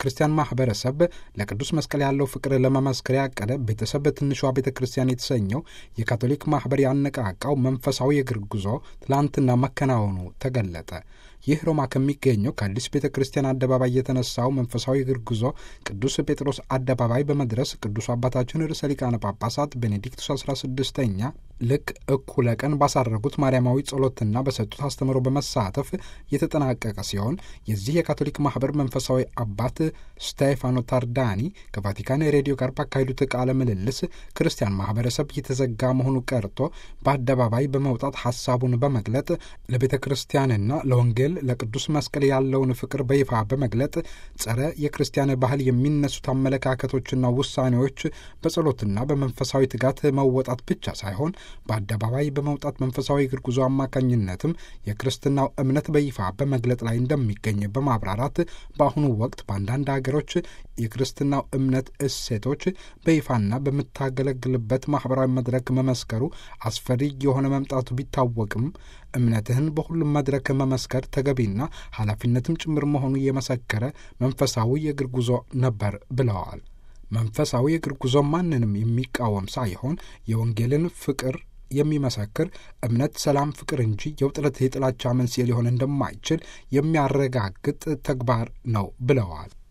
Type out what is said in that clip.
ክርስቲያን ማህበረሰብ ለቅዱስ መስቀል ያለው ፍቅር ለመመስከር ያቀደ ቤተሰብ ትንሿ ቤተ ክርስቲያን የተሰኘው የካቶሊክ ማህበር ያነቃቃው መንፈሳዊ የእግር ጉዞ ትላንትና መከናወኑ ተገለጠ። ይህ ሮማ ከሚገኘው ከአዲስ ቤተ ክርስቲያን አደባባይ የተነሳው መንፈሳዊ እግር ጉዞ ቅዱስ ጴጥሮስ አደባባይ በመድረስ ቅዱስ አባታችን ርዕሰ ሊቃነ ጳጳሳት ቤኔዲክቱስ 16ኛ ልክ እኩለ ቀን ባሳረጉት ማርያማዊ ጸሎትና በሰጡት አስተምሮ በመሳተፍ የተጠናቀቀ ሲሆን የዚህ የካቶሊክ ማህበር መንፈሳዊ አባት ስቴፋኖ ታርዳኒ ከቫቲካን ሬዲዮ ጋር ባካሄዱት ቃለ ምልልስ ክርስቲያን ማህበረሰብ የተዘጋ መሆኑ ቀርቶ በአደባባይ በመውጣት ሀሳቡን በመግለጥ ለቤተ ክርስቲያንና ለወንጌል ለቅዱስ መስቀል ያለውን ፍቅር በይፋ በመግለጥ ጸረ የክርስቲያን ባህል የሚነሱት አመለካከቶችና ውሳኔዎች በጸሎትና በመንፈሳዊ ትጋት መወጣት ብቻ ሳይሆን በአደባባይ በመውጣት መንፈሳዊ እግር ጉዞ አማካኝነትም የክርስትናው እምነት በይፋ በመግለጥ ላይ እንደሚገኝ በማብራራት በአሁኑ ወቅት በአንዳንድ ሀገሮች የክርስትናው እምነት እሴቶች በይፋና በምታገለግልበት ማህበራዊ መድረክ መመስከሩ አስፈሪ የሆነ መምጣቱ ቢታወቅም እምነትህን በሁሉም መድረክ መመስከር ተገቢና ኃላፊነትም ጭምር መሆኑ የመሰከረ መንፈሳዊ የእግር ጉዞ ነበር ብለዋል። መንፈሳዊ የእግር ጉዞ ማንንም የሚቃወም ሳይሆን የወንጌልን ፍቅር የሚመሰክር እምነት፣ ሰላም፣ ፍቅር እንጂ የውጥረት የጥላቻ መንስኤ ሊሆን እንደማይችል የሚያረጋግጥ ተግባር ነው ብለዋል።